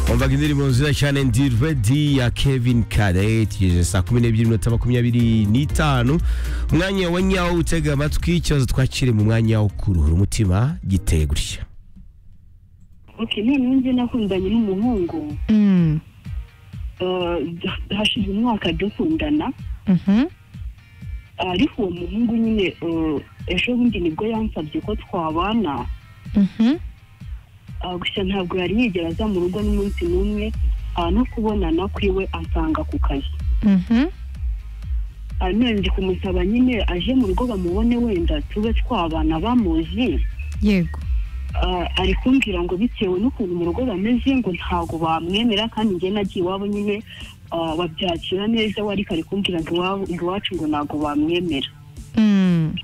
twumvaga indirimbo nziza cyane ndi redi ya kevin kare tugeze saa kumi n'ebyiri minota makumyabiri n'itanu umwanya wa nyawo utega amatwi ikibazo twakire mu mwanya wo kuruhura umutima giteye gutya okay noneho njye nakundanye n'umuhungu Mm. Eh, hashize umwaka dukundana Mhm. ariko uwo muhungu nyine eh, ejo bundi nibwo yansabye ko twabana Mhm. Ah, gusa ntabwo yari yigera aza mu rugo n'umunsi n'umwe Ah, no kubonana kwiwe ansanga ku kazi Mhm. Ah, none ndi kumusaba nyine aje mu rugo bamubone wenda tube twabana bamuzi Yego. Ah, ari kumbwira ngo bitewe n'ukuntu mu rugo bameze ngo ntabwo bamwemera kandi njye nagiye iwabo nyine ah, babyakira neza we ariko ari kumbwira ngo iwabo- ngo iwacu ngo ntabwo bamwemera Mm.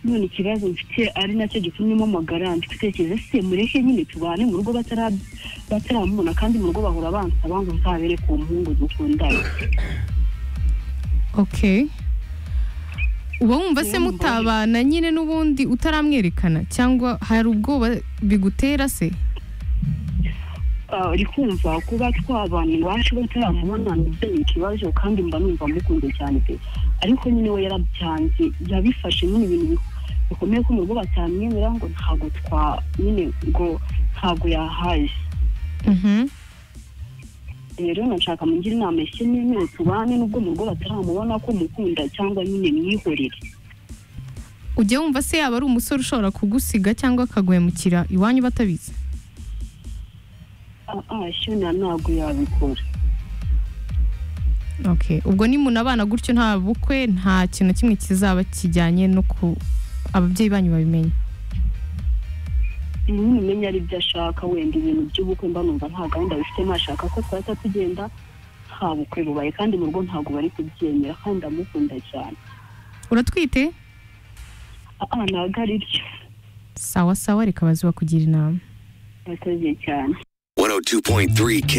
none ikibazo mfite ari nacyo gitumye mpamagara ndigutekereza se mureke nyine tubane mu rugo batara- bataramubona kandi mu rugo bahora bansaba ngo nzabere ku mpungu dukundana Okay. Uba wumva se Uwo mubonye. mutabana nyine n'ubundi utaramwerekana cyangwa hari ubwoba bigutera se? Ah, uri kumva kuba twabana iwacu bataramubona nibyo ni ikibazo kandi mba numva mukunze cyane pe ariko nyine we yarabyanze yabifashe nyine ibintu bi- bikomeye ko mu rugo batamwemera ngo ntabwo twa nyine ngo ntabwo yahaje Mhm. rero nashaka mungire inama ishye n'imwe tubane n'ubwo mu rugo bataramubona ko mukunda cyangwa nyine mwihorere Ujya wumva se yaba ari umusore ushobora kugusiga cyangwa akaguhemukira iwanyu batabizi? Ah, ah, shona ntabwo yabikora Okay. Ubwo nimunabana gutyo nta bukwe nta kintu na kimwe kizaba kijyanye no ku ababyeyi banyu babimenye. numenya ari byo ashaka wenda ibintu by'ubukwe mba numva nta gahunda bifitemo ashaka ko twahita tugenda nta bukwe bubaye kandi mu rugo ntabwo bari kubyemera kandi ndamukunda cyane Uratwite? aha ntabwo ari byo Sawa sawa reka bazi bakugira inama. yakoze cyane 102.3 Kiss